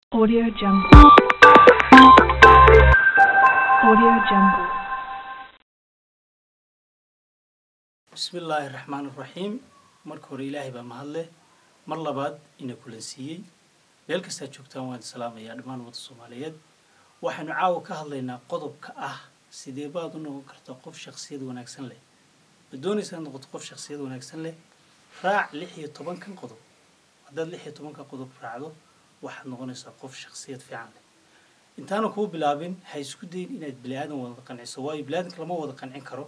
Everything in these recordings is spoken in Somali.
Audio Jungle. Audio Jungle. bismi illaahi raxmaan raxiim marka hore ilaahay baa mahadleh mar labaad ina kulansiiyey meel kastaa joogtaan waan salaamayaa dhammaan wadda soomaaliyeed waxaynu caawa ka hadlaynaa qodobka ah sidee baad u noqon kartaa qof shaksiyad wanaagsan leh ma doonaysaa inaad noqoto qof shaksiyad wanaagsan leh raac lix iyo tobankan qodob haddaad lix iyo tobanka qodob raacdo waxaad noqonaysaa qof shaksiyad fiican leh intaana kuu bilaabin ha isku dayin inaad bini aadan wada qanciso waayo bini aadanka lama wada qancin karo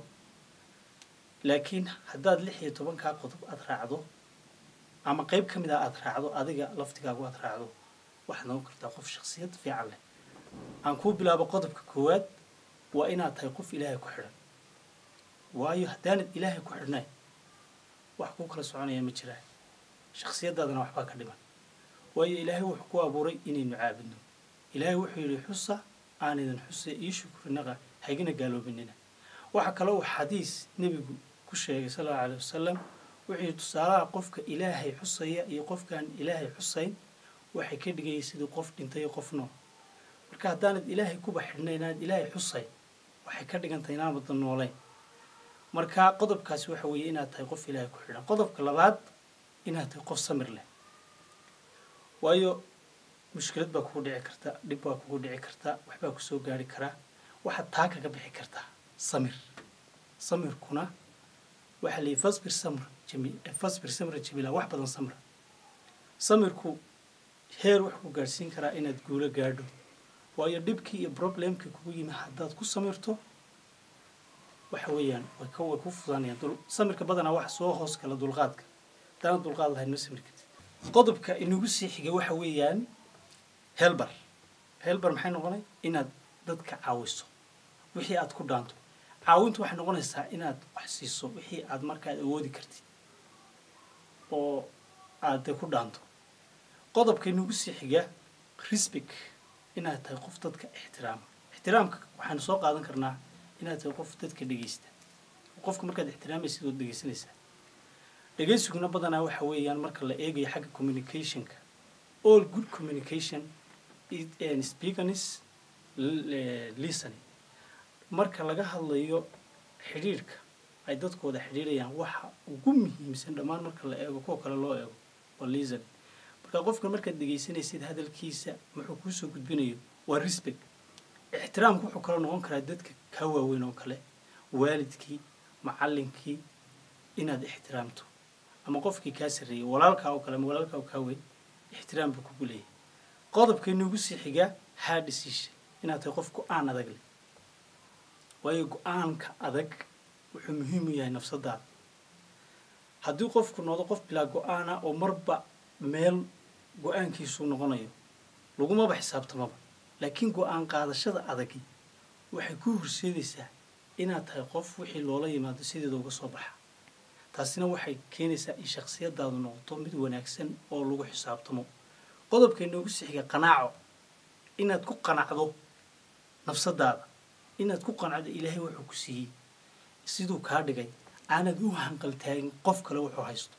laakiin haddaad lix iyo tobankaa qodob aada raacdo ama qeyb ka mid ah aada raacdo adiga laftigaagu aada raacdo waxaad noqon kartaa qof shaksiyad fiican leh aan kuu bilaabo qodobka koowaad waa inaad tahay qof ilaahay ku xidhan waayo haddaanad ilaahay ku xidhnayn wax kuu kala soconaya ma jiraan shaksiyadaadana waxbaa ka dhiman waayo ilaahay wuxuu ku abuuray inaynu caabudno ilaahay wuxuu yidhi xusa aanidin xusa ii shukrinaqa hagina gaaloobinina waxaa kale uu xadiis nebigu ku sheegay sal allau alay wasalam wuxuu yidhi tusaalaha qofka ilaahay xusaya iyo qofkaan ilaahay xusayn waxay ka dhigayay sidii qof dhintay iyo qof nool marka haddaanad ilaahay kuba xidhnay inaad ilaahay xusayn waxay ka dhigantahay inaanbadan noolayn marka qodobkaasi waxa weeye inaad tahay qof ilaahay ku xidhan qodobka labaad inaad tahay qof samir leh waayo mushkilad baa kugu dhici karta dhib baa kugu dhici karta waxbaa kusoo gaari karaa waxaad taa kaga bixi kartaa samir samirkuna waxaa layihi fasbir samr jami fasbir samra jamiila wax badan samra samirku heer wax ku gaadhsiin karaa inaad guulo gaadho waayo dhibkii iyo problemkii kugu yimi haddaad ku samirto waxa weeyaan way ka way ku fudanayaan dul samirka badanaa waxa soo hoos gala dulqaadka haddaana dulqaad lahayn ma samir kartid qodobka inagu sii xigay waxa weeyaan helbar helbar maxay noqonay inaad dadka caawiso wixii aad ku dhaanto caawintu waxay noqonaysaa inaad wax siiso wixii aad markaad awoodi kartid oo aad dee ku dhaanto qodobka inagu sii xiga risbig inaad tahay qof dadka ixtiraama ixtiraamka waxaanu soo qaadan karnaa inaad tahay qof dadka dhegeysta qofka markaad ixtiraamaysid ood dhegeysanaysaa dhegeysiguna badanaa waxa weeyaan marka la eegayo xagga communicationka all good communication speakerness listening marka laga hadlayo xidhiirhka ay dadkooda xidhiirayaan waxa ugu muhiimsan dhammaan marka la eego kuwa kale loo eego waa listening marka qofka markaad dhegeysanaysid hadalkiisa muxuu kuusoo gudbinayo waa respect ixtiraamku wuxuu kala noqon karaa dadka kaa waaweyn oo kale waalidkii macallinkii inaad ixtiraamto ama qofkii kaa sarreeyay walaalkaa oo kale ama walaalkaa oo kaa weyn ixtiraam buu kugu leeyahay qodobka inugu sii xigaa hard decision inaad tahay qof go-aan adag leh waayo go-aanka adag wuxuu muhiim u yahay nafsadaada haddii qofku noqdo qof bilaa go-aana oo marba meel go-aankiisuu noqonayo lagumaba xisaabtamaba laakiin go-aan qaadashada adagi waxay ku horseedaysaa inaad tahay qof wixii loola yimaado sideeda uga soo baxa taasina waxay keenaysaa in shaksiyadaadu noqoto mid wanaagsan oo lagu xisaabtamo qodobka inoogu sixiga qanaaco inaad ku qanacdo nafsadaada inaad ku qanacdo ilaahay wuxuu ku siiyey siduu kaa dhigay aanad u hanqaltaagin qof kale wuxuu haysto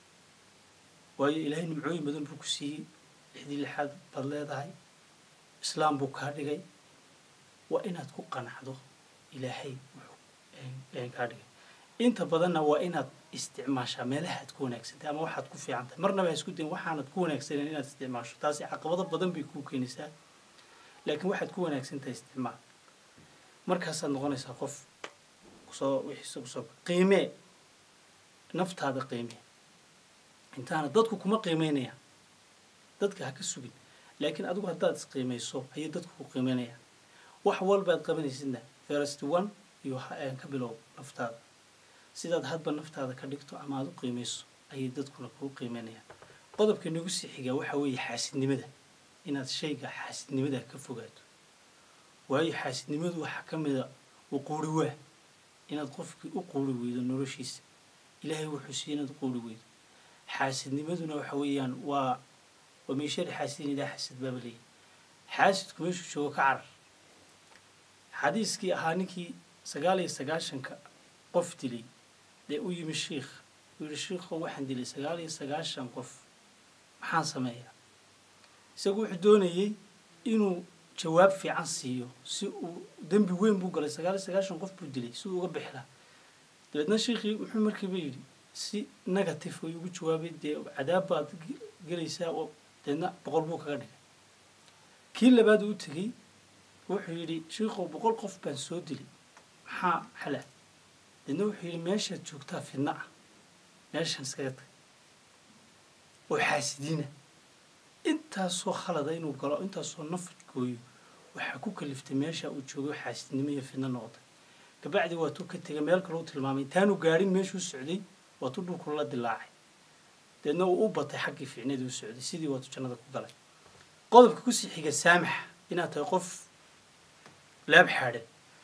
waayo ilaahay nimcooyin badan buu ku siiyey lixdii lixaad baad leedahay islaam buu kaa dhigay waa inaad ku qanacdo ilaahay wuxuu kaa dhigay inta badanna waa inaad isticmaashaa meelaha aad ku wanaagsantahay ama waxaad ku fiican tahay marnaba ha isku dayin waxaanad ku wanaagsanen inaad isticmaasho taasi caqabado badan bay kuu keenaysaa laakiin waxaad ku wanaagsan tahay isticmaal markaasaad noqonaysaa qof kusoo wixiisa kusoo qiimee naftaada qiimee intaana dadku kuma qiimeynayaan dadka ha ka sugin laakiin adigu haddaad isqiimayso ayay dadku ku qiimeynayaan wax walbaad qabanaysidna first one iyo ka bilow naftaada sidaad hadba naftaada ka dhigto ama aada u qiimayso ayay dadkuna kuu qiimeynayaan qodobka nagu sii xigaa waxaa weeye xaasidnimada inaad shayga xaasidnimada ka fogaato waayo xaasidnimadu waxaa ka mida u quuri waa inaad qofkii u quuri weydo noloshiisa ilaahay wuxuu siiye inaad u quuri weydo xaasidnimaduna waxa weeyaan waa waa meeshari xaasidin ilaa xasid baaba leeyahy xaasidku meeshuu joogo ka carar xadiiskii ahaa ninkii sagaal iyo sagaashanka qof dilay dee u yimi shiikh uu yihi shiikho waxaan dilay sagaal iyo sagaashan qof maxaan sameeyaa isagu wuxuu doonayey inuu jawaab fiican siiyo si uu dembi weyn buu galay sagaal iyo sagaashan qof buu dilay si uu uga bixi lahaa dabeedna sheikii muxuu markiiba yidhi si negative ay ugu jawaabay dee cadaab baad gelaysaa oo dabeedna boqol buu kaga dhigay kii labaad uu tegey wuxuu yidhi shiikow boqol qof baan soo dilay maxaa xala dabeedna wuxuu yidhi meeshaad joogtaa fidna ah meeshan iskaga tag oo xaasidiina intaasoo khalada inuu galo intaasoo nafad gooyo waxaa ku kaliftay meesha uu joogay xaasidnimo iyo fidno noqday kabacdi waatuu ka tegay meel kale u tilmaamay intaanu gaadhin meeshuu socday waatuu dhulku la dilaacay dabeedna uu u batay xaggii ficnadii u socday sidii waatuu jannada ku galay qodobka kusii xiga saamax inaad tahay qof laab xaadhan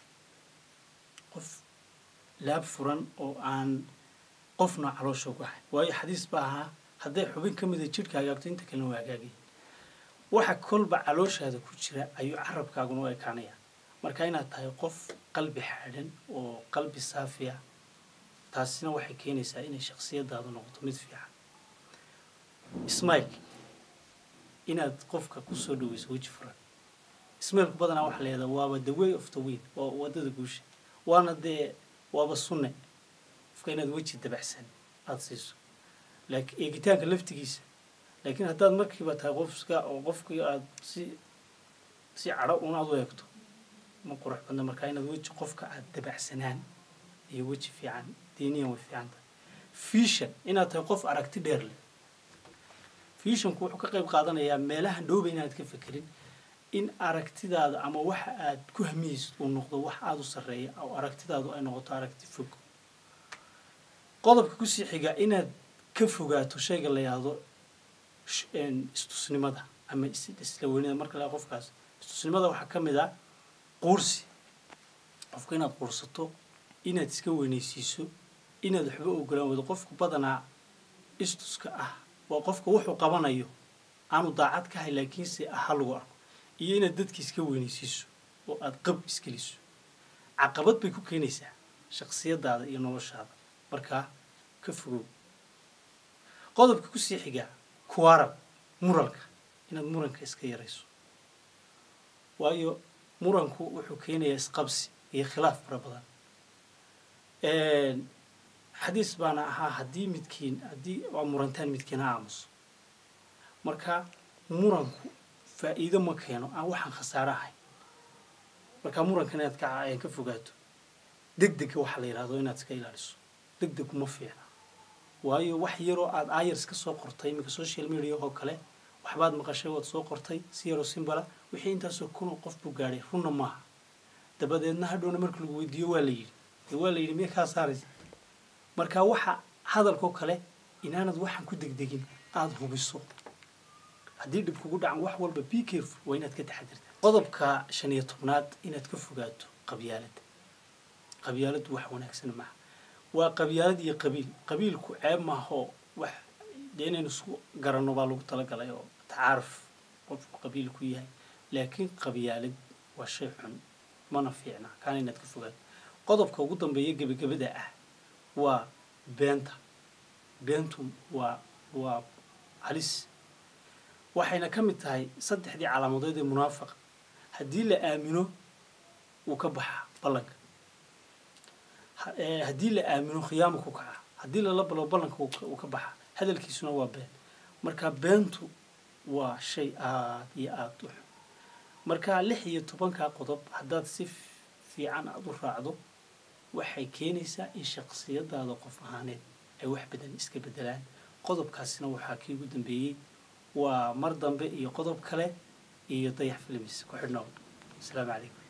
qof laab furan oo aan qofna caloosha uga ahayn waayo xadiis baa ahaa hadday xubin ka mida jidhka hagaagto inta kalena waa hagaagaya waxa kolba calooshaada ku jira ayuu carabkaaguna u ekaanaya marka inaad tahay qof qalbi xaadhan oo qalbi saafiya taasina waxay keenaysaa inay shaksiyadaadu noqoto mid fiican ismail inaad qofka kusoo dhaweyso weji furan ismailku badanaa waxaa leedaha waaba the way of the wind waa waddada guusha waana dee waaba sunne qofka inaad weji dabaxsan aada siiso laakiin eegitaanka laftigiisa laakiin haddaad markiiba tahay qofka oo qofkii aada si si cadho un aad u eegto ma qurux badna markaa inaad weji qofka aada dabaxsanaan iyo weji fiican diiniyan way fiican tahay fiishan inaad tahay qof aragti dheer leh fiishanku wuxuu ka qayb qaadanayaa meelaha dhowba inaad ka fekerin in aragtidaada ama waxa aad ku hamiyeysid uu noqdo wax aada u sarreeya oo aragtidaadu ay noqoto aragti fog qodobka kusii xiga inaad ka fogaato shayga la yahdo istusnimada ama isla weynida marka la qofkaas istusnimada waxaa ka mid ah quursi qofka inaad quursato inaad iska weynaysiiso inaad waxba ogolaan wado qofku badanaa istuska ah waa qofka wuxuu qabanayo aanu daacad ka hay laakiinse aha lagu arko iyo inaad dadki iska weynaysiiso oo aada qab iskeliso caqabad bay ku keenaysaa shaksiyadaada iyo noloshaada markaa ka fogow qodobka kusii xigaa kuwaarab muralka inaad muranka iska yarayso waayo muranku wuxuu keenayaa isqabsi iyo khilaaf fara badan xadiis baana ahaa haddii midkiin haddii waa murantaan midkiin ha aamuso marka muranku faa'iido ma keeno aan waxaan khasaare ahayn marka murankan inaad ka ka fogaato deg dega waxaa la yidhahdo inaad iska ilaaliso deg deg uma fiicna waayo wax yaroo aada ayars ka soo qortay iminka social media oo kale waxbaad maqashay waad soo qortay si yaroo simbala wixii intaasoo kunoo qof buu gaadhay runna maaha dabadeedna hadhowna marka lagu weydiiyo waa la yidhi dee waa la yidhi miya kaa saaraysa marka waxa hadalkoo kale inaanad waxaan ku degdegin aada hubiso haddii dhib kugu dhacan wax walba be careful waa inaad ka taxadirta qodobka shan iyo tobnaad inaad ka fogaato qabyaalada qabyaaladdu wax wanaagsan maaha waa qabyaalad iyo qabiil qabiilku ceeb maahoo wax dee inaynu isku garanno baa lagu talagalay oo tacaaruf qofku qabiil ku yahay laakiin qabyaalad waa shay xun mana fiicna kaana inaad ka fogaato qodobka ugu dambeeya gebagabada ah waa beenta beentu waa waa halis waxayna ka mid tahay saddexdii calaamadood ee munaafaqa haddii la aamino wuu ka baxaa ballanka haddii la aamino khiyaama ku kaca haddii lala balo ballanka wuu ka baxaa hadalkiisuna waa been marka beentu waa shay aada iyo aada u xun marka lix iyo tobankaa qodob haddaad si fiican aada u raacdo waxay keenaysaa in shaksiyadaada qof ahaaneed ay wax badan iska bedelaan qodobkaasina waxaa kii ugu dambeeyey waa mar dambe iyo qodob kale iyo dayax filmis ku xidhnow asalaamu calaykum